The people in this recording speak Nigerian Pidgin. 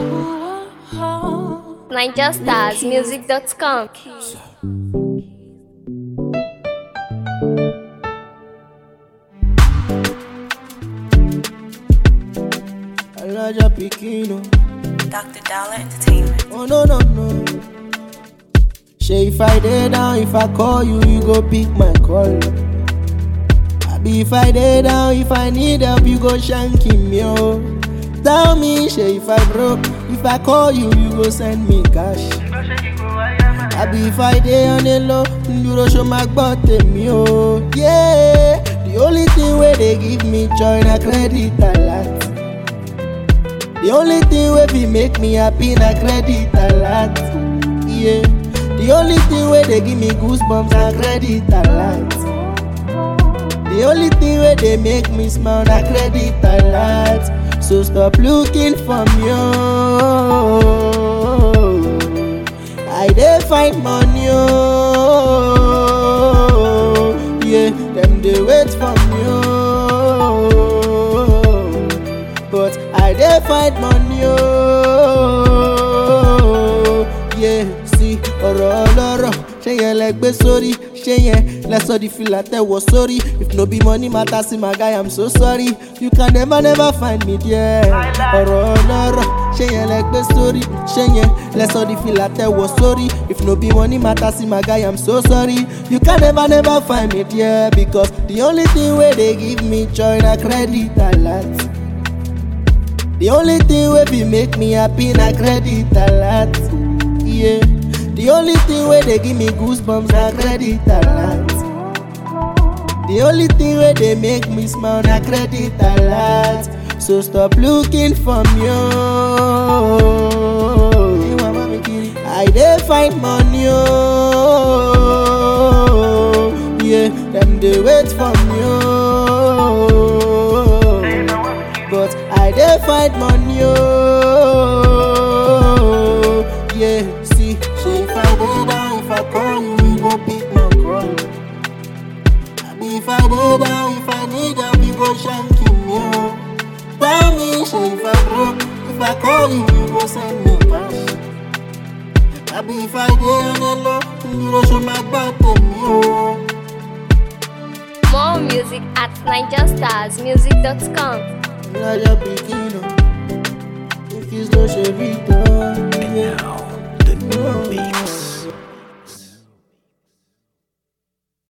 NigerStarsMusic.com. Elijah Pikino. Dr. Dollar Entertainment. Oh no no no. Say if I dey down, if I call you, you go pick my call. Abi if I dey down, if I need help, you go shank him yo. Tell me, say if I broke, if I call you, you go send me cash. Abi if I dey on the low, you go show my butt me oh. Yeah, the only thing where they give me joy na credit alert. The only thing wey fit make me happy na credit alert. Yeah. The only thing wey dey give me goosebumps na credit alert. The only thing wey dey make me smile na credit alert. So stop looking for me. Oh. I dey find money. Oh. Yeah, them dey wait for me. Oh. But I dey find money. Oh. Yeah, see ọ̀rọ̀ ọlọ́rọ̀ ṣé yẹn lẹ gbé sórí ṣé yẹn lẹ sọ di fìlà tẹ̀wọ̀ sórí if no be money matter see my guy i'm so sorry you can never never find me there ọ̀rọ̀ ọlọ́rọ̀ ṣé yẹn lẹ gbé sórí ṣé yẹn lẹ sọ di fìlà tẹ̀wọ̀ sórí if no be money matter see my guy i'm so sorry you can never never find me there because the only thing wey dey give me joy na credit alert. The only thing wey fit make me happy na credit alert. Yeah. The only thing wey dey give me goosebumps na credit alert. The only thing wey dey make me smile na credit alert. So stop looking for me. Oh. I dey find money. Oh. Yeah, them dey wait for me. Oh. But I dey find money. Oh. Yeah, see, say if I dey down, if I call you, you go pick my call. Abi if I dey down, if I need help, you go shank me. Oh. Tell me, say if I broke, if I call you, you go send me cash. Abi if I dey on the low, you go show my back to me. Oh. More music at NigerStarsMusic.com. Elijah Pikino. If it's no Chevito, yeah. Now, the new mix.